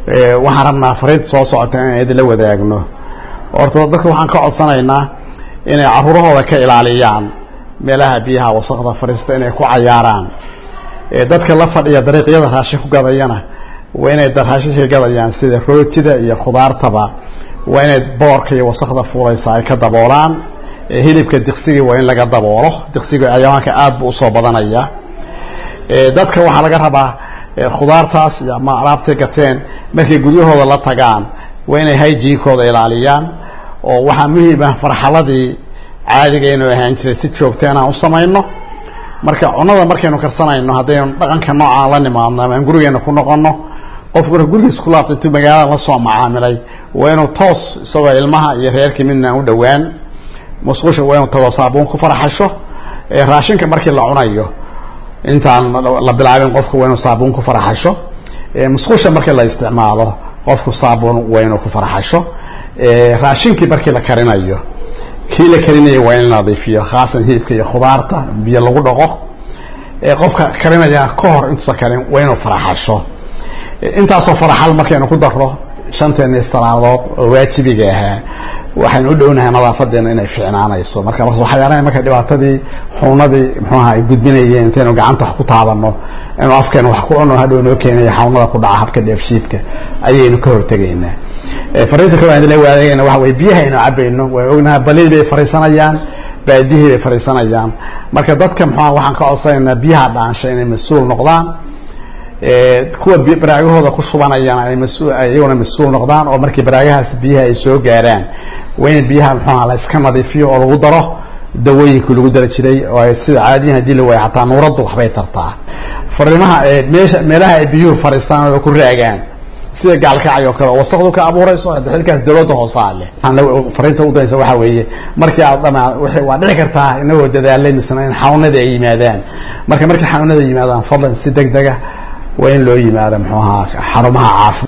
waxaan rabnaa fariinta soo socota inaan idinla wadaagno horta dadka waxaan ka codsanaynaa inay caruurahooda ka ilaaliyaan meelaha biyaha wasaqda fadhiista inay ku cayaaraan dadka la fadhiya dariiqyada raashin ku gadayana waa inay raashinka gadayaan sida rootida iyo khudaartaba waa inay boorka iyo wasaqda fuulaysa ay ka daboolaan hilibka diqsigii waa in laga daboolo diqsiga ayawaanka aad buu usoo badanaya dadka waxaa laga rabaa khudaartaas ama alaabtay gateen markay guryahooda la tagaan waa inay hygiinkooda ilaaliyaan oo waxaa muhiima farxaladii caadiga inuu ahaan jiray si joogta inaan u samayno marka cunada markaynu karsanayno haddaynu dhaqanka noocaan la nimaadno ama aan gurigeena ku noqono qofku marka gurigiisa ku laabta intuu magaalada la soo macaamilay waa inuu toos isagoo ilmaha iyo reerkii midna u dhowaan musqusha waa inuu tago saabuun ku faraxasho raashinka markii la cunayo intaan la bilaabin qofku waa inuu saabuun ku faraxasho musqusha markii la isticmaalo qofku saabuun waa inuu ku faraxasho raashinkii markii la karinayo kii la karinaya waa in la nadiifiyo khaasan hilibka iyo khudaarta biyo lagu dhaqo qofka karinaya ka hor intuusa karin waa inuu faraxasho intaasoo faraxal markaynu ku daro shanteeni salaadood oo waajibiga ahaa waxaynu u dhownahay nadaafadeena inay ficnaanayso marka waxyaalaha marka dhibaatadii xunadii muxuaha ay gudbinayeen intaynu gacanta wax ku taabano inuu afkeena wax ku cuno hadhow noo keenaya xawnada ku dhaca habka dheefshiidka ayaynu ka hortegaynaa fariinta kale aan idinla wadaagayna waxa weye biyaha aynu cabayno waan ognaha balil bay fariisanayaan baadihii bay fariisanayaan marka dadka muxuaha waxaan ka codsanaynaa biyaha dhaansha inay mas-uul noqdaan kuwa baraagahooda ku shubanayaan ay mas iyaguna mas-uul noqdaan oo markii baraagahaas biyaha ay soo gaaraan waa in biyaha muxuaha la iska nadiifiyo oo lagu daro dawooyinkii lagu dari jiray oo sida caadiyan hadii la waayo xataa nuuraddu waxbay tartaa fariimaha meesha meelaha ay biyuhu fariistaan oo ku raagaan sida gaalkacay oo kale oo wasaqdu ka abuurayso xilkaas dawladda hoosaa leh fariinta udaysa waxaa weeye markii aad dhama waa dhici kartaa inagoo dadaalay misna in xawnada ay yimaadaan marka markii xawnada yimaadaan fadlan si deg dega waa in loo yimaado muxuu ahaa xarumaha caafi